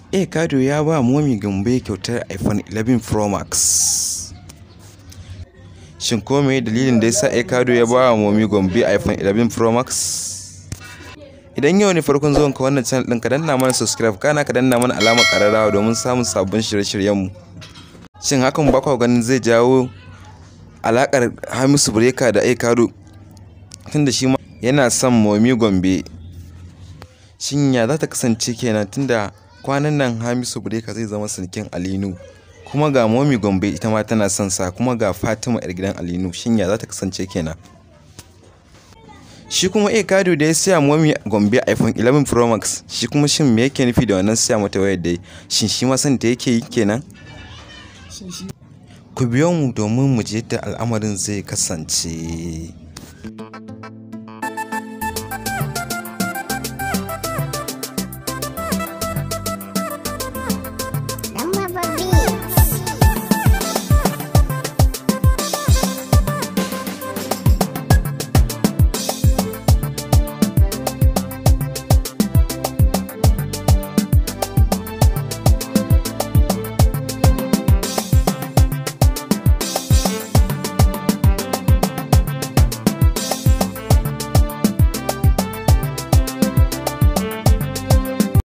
A Kado ya ba Momi Gombe kyautar iPhone 11 Pro Max. Shin ko me dalilin da yasa A Kado ya ba wa Momi Gombe iPhone 11 Pro Max? Idan yau ne farkon zuwan ka wannan channel ɗin ka danna mana subscribe kana ka danna mana alamar ƙararrawa domin samun sabbin shirye-shiryenmu. Shin hakan ba kwa ganin zai jawo alaƙar Hamisu Breaker da A Kado tunda shi ma yana son Momi Gombe. Shin ya za ta kasance kenan tunda kwanan nan Hamisu Breaker zai zama sarkin Alinu kuma ga Momi Gombe ita ma tana son sa kuma ga Fatima yar gidan Alinu shin ya za ta kasance kenan shi kuma A Kado da ya siya Momi Gombe iPhone 11 Pro Max shi kuma shin me yake nufi da wannan siya mata wayar da shin shi ma san ta yake yi kenan ku biyo mu domin mu ji yadda al'amarin zai kasance